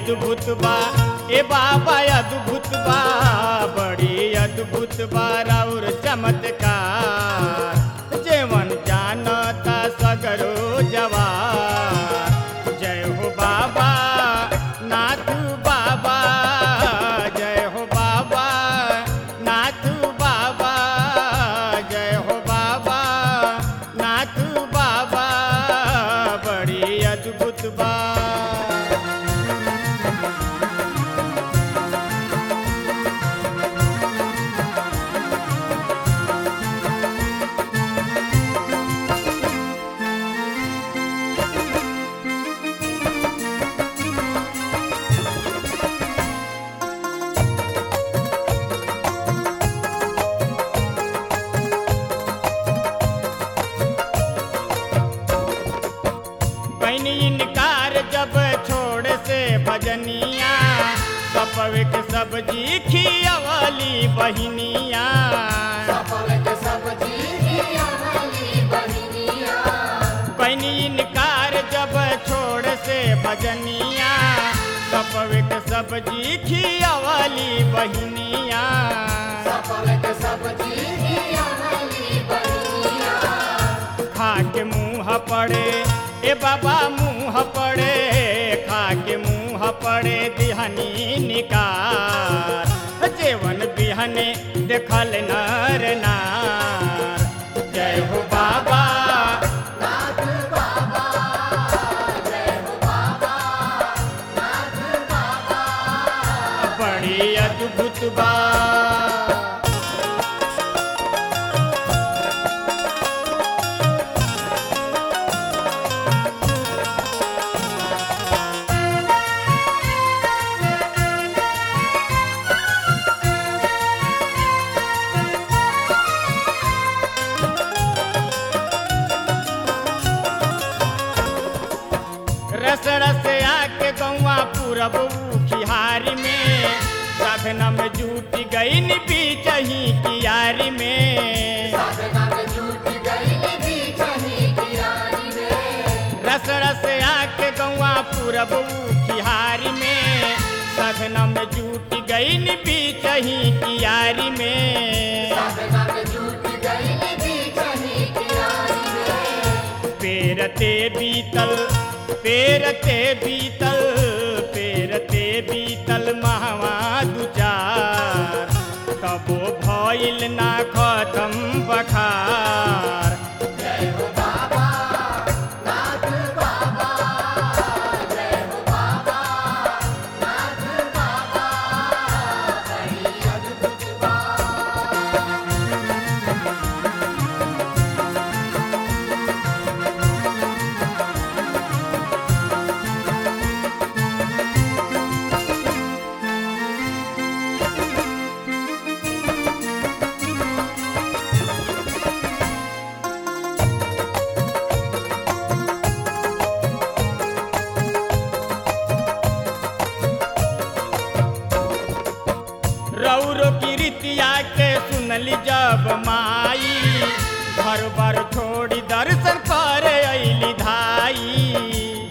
अद्भुत बा ए बाबा अद्भुत बा बड़ी अद्भुत बा और चमत्कार जेवन जानता सगरो जवार जय हो बाबा नाथ बाबा जय हो बाबा नाथ बाबा जय हो बाबा नाथ बाबा बड़ी अद्भुत बा कैनी इनकार जब छोड़ से भजनिया सपवे के सब्जी खियवली बहिनिया कैनी इनकार जब छोड़ से भजनिया सपवे के सब्जी खियवली बहिनिया खा के मुँह पड़े ए बाबा मुँह पड़े खा के मुँह पड़े दिहनी निकार जेवन बिहने देखल नर नार जय हो बाबा बड़ी अद्भुत बा रस रस आके गौआ पूरब खिहारी में साधना में जूट गई बीच ही कियारी में रस रस आके गौआ पूरब खिहारी में साधना में जूट गई बीच ही कियारी में पेरते बीतल पेरते बीतल पेरते बीतल महवा दुचार कबो भइल ना खत्म बखार रौरो की रीतिया के सुनली जब माई घर बार छोड़ी दर्शन करे अली धाई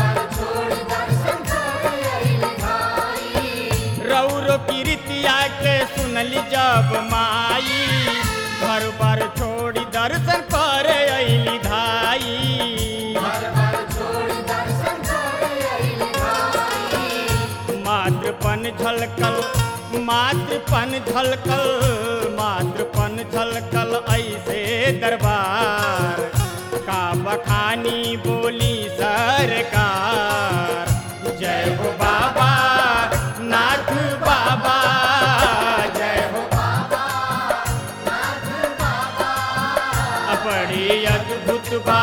रौरो की रीतिया के सुनली जब माई घर बार छोड़ी दर्शन करे अली धाई मातृपन झलकल मातृपन झलकल मातृपन झलकल ऐसे दरबार का बखानी बोली सरकार जय हो बाबा नाथ बाबा जय हो बड़ी अद्भुत बा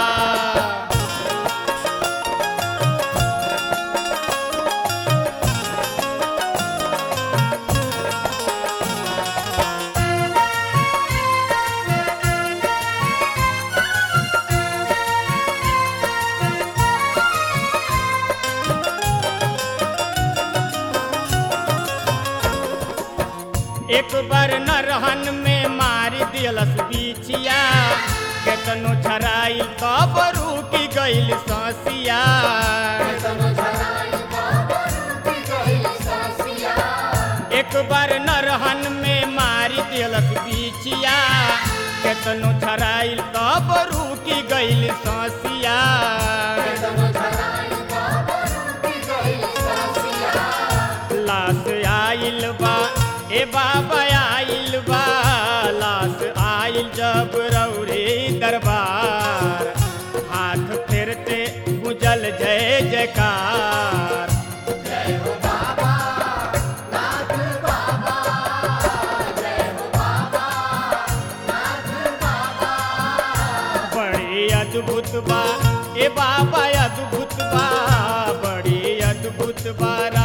एक बार न रहन में मारी दिलस बिछिया केतनो झराई तब रुकी गइल ससिया एक बार नरहन में मारी दिलक बिछिया केतनो झराइल तब रुकी गइल ससिया लाश आइल बा ए बाबा आइल बा लाश आइल जब रौरे दरबार हाथ फेरते गुजल जय जयकार बड़ी अद्भुत बा ए बाबा अद्भुत बा बड़ी अद्भुत बा